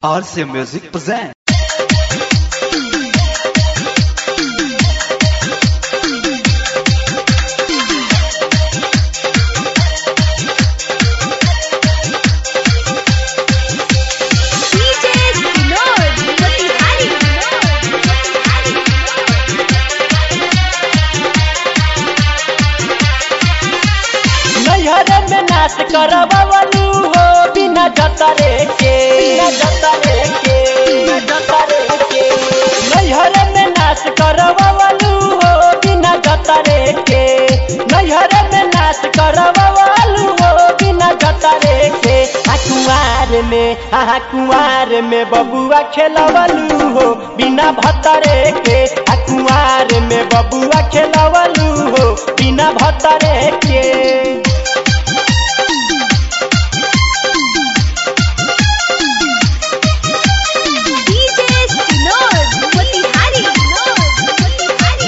RCA Music presents. DJ Vinod Motihari नैहर में नाच करवलू हो बिना जतरे के बिना जतरे के बिना जतरे के नैहर में नाच करवलू हो बिना जतरे के नैहर में नाच करवलू हो बिना जतरे के आ कुंवार में आ कुंवार में बबुआ खेलवलू हो बिना भतरे के आ कुंवार में बबुआ खेलवलू हो बिना भतरे के DJ Vinod Motihari Motihari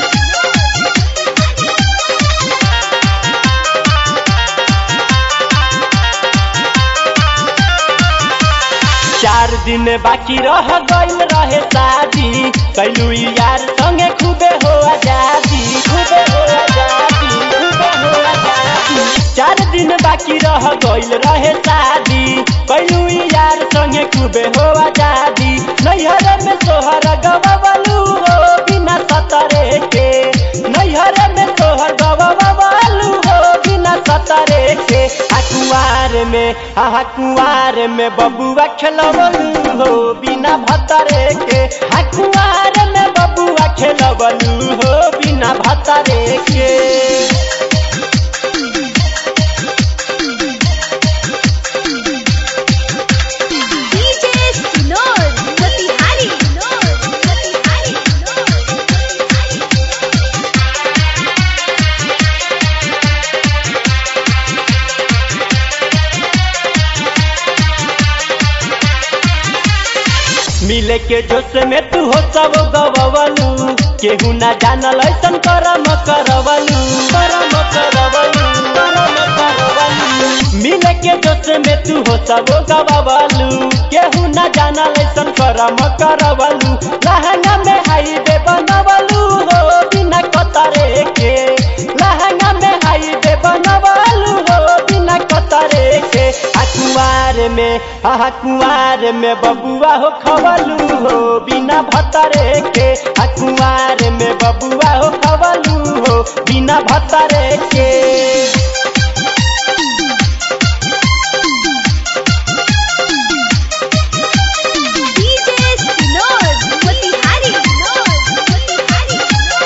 चार दिन बाकी रह गइल रहे शादी कैलू यार संगे खूबे हो आजादी खूबे हो आजादी खूबे हो आजादी चार दिन बाकी रह गइल रहे शादी कैलू यार संगे खूबे हो आजादी नैहर में सोहर गवलू हो बिना सतरे के नैहर में सोहर गवलू हो बिना सतरे के आ कुंवार में आ कुंवार में बबुआ खेलवलू हो बिना भतरे के आ कुंवार में बबुआ खेलवलू हो बिना भतरे के DJ Vinod Motihari Motihari मिले के जोश में तू हो सब गवलू केहू ना जानल ऐसन करम करवलू करम करवलू करम करवलू मिले के जोश में तू हो सब गवलू केहू ना जानल ऐसन करम करवलू लहंगा में हाईवे बनवलू हो बिना कतरे के लहंगा में हाईवे बनवलू हो बिना कतरे के आ कुंवार में आ कुंवार में बबुआ हो खवलू हो बिना भतरे के आ कुंवार में बबुआ हो खवलू हो बिना भतरे के DJ Vinod Motihari Motihari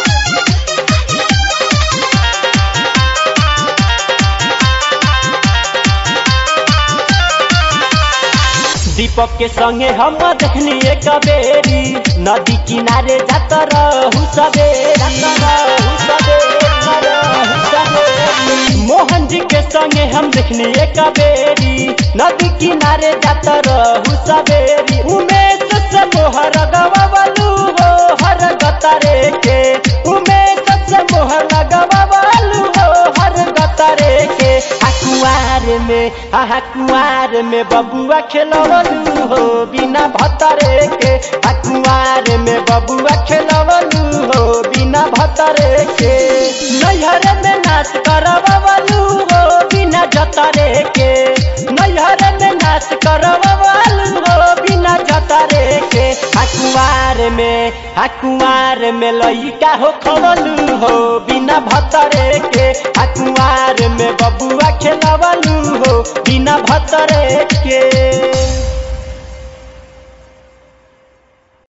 दीपक के संगे हम देखनी एक बेरी नदी किनारे जात रहू सवेरी रहू सवेरी, रहू सवेरी। मोहन जी के संगे हम देखनी एक बेरी नदी किनारे जात रहू सवेरी उमेश से मोहर गवलू हो हर गतरे के उमेश से मोहर गवलू हो हर गतरे के आ कुंवार में आ कुंवार में बबुआ खेलवलू हो बिना भतरे के आ कुंवार में बबुआ खेलवलू हो बिना भतरे के नैहर में नाच करवलू हो बिना जतरे के नैहर में नाच करवलू हो बिना जतरे के आ कुंवार में आ कुंवार में लइका हो खवलू हो बिना भतरे के आ कुंवार में बबुआ खेलवलू हो बिना भतरे के